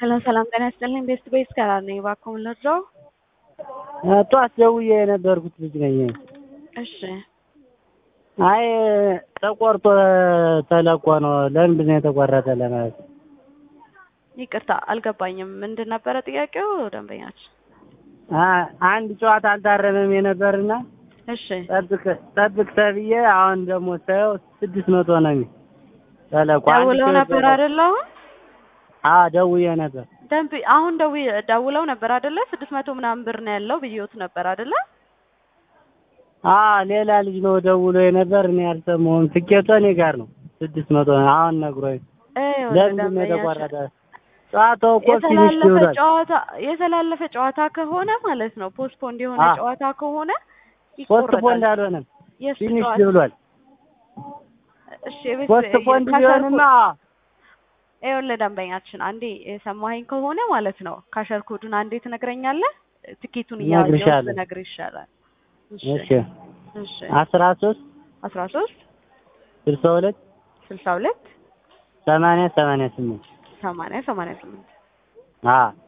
ሰላም ሰላም ጤና ይስጥልኝ። ቤስት ቤስ ከራር ነኝ። እባክዎን ልርዳው? ጠዋት ደውዬ የነበርኩት ልጅ ነኝ። እሺ አይ ተቆርጦ ተለቆ ነው። ለምንድን ነው የተቆረጠ ለማለት ነው። ይቅርታ አልገባኝም። ምንድን ነበረ ጥያቄው ደንበኛችን? አ- አንድ ጨዋታ አልታረመም የነበርና እሺ ጠብቅ ጠብቅ ተብዬ አሁን ደግሞ ሳየው ስድስት መቶ ነው የሚል ተለቆ። አንድ ደውለው ጨዋታ- ነበር አይደለ? አሁን አዎ ደውዬ ነበር። ደንብ አሁን ደው ደውለው ነበር አይደለ? ስድስት መቶ ምናምን ብር ነው ያለው ብዬዎት ነበር አይደለ? አዎ ሌላ ልጅ ነው ደውሎ የነበር እኔ አልሰማሁም። ትኬቱ እኔ ጋር ነው ስድስት መቶ ነው አሁን ነግሮኝ። ይኸውልህ ለምንድን ነው ደንበኛችን የተቆረጠ? ጨዋታው እኮ ፊኒሽ የተላለፈ ብሏል። ጨዋታ የተላለፈ ጨዋታ ከሆነ ማለት ነው ፖስትፖንድ የሆነ አ- ጨዋታ ከሆነ ፖስት ፖንድ ይቆረጣል። አልሆነም የእሱ ፊኒሽ ጨዋታ ብሏል። እሺ የቤት ፖስት ፖንድ ካሸርኩ- ቢሆንማ ይኸውልህ ደንበኛችን አንዴ የሰማኸኝ ከሆነ ማለት ነው ካሸር ኮዱን አንዴ ትነግረኛለህ። ትኬቱን እያየሁ እነግርሻለሁ። ብነግርህ ይሻላል። እሺ እሺ እሺ አስራ ሶስት አስራ ሶስት ስልሳ ሁለት ስልሳ ሁለት ሰማንያ ሰማንያ ስምንት ሰማንያ ሰማንያ ስምንት አዎ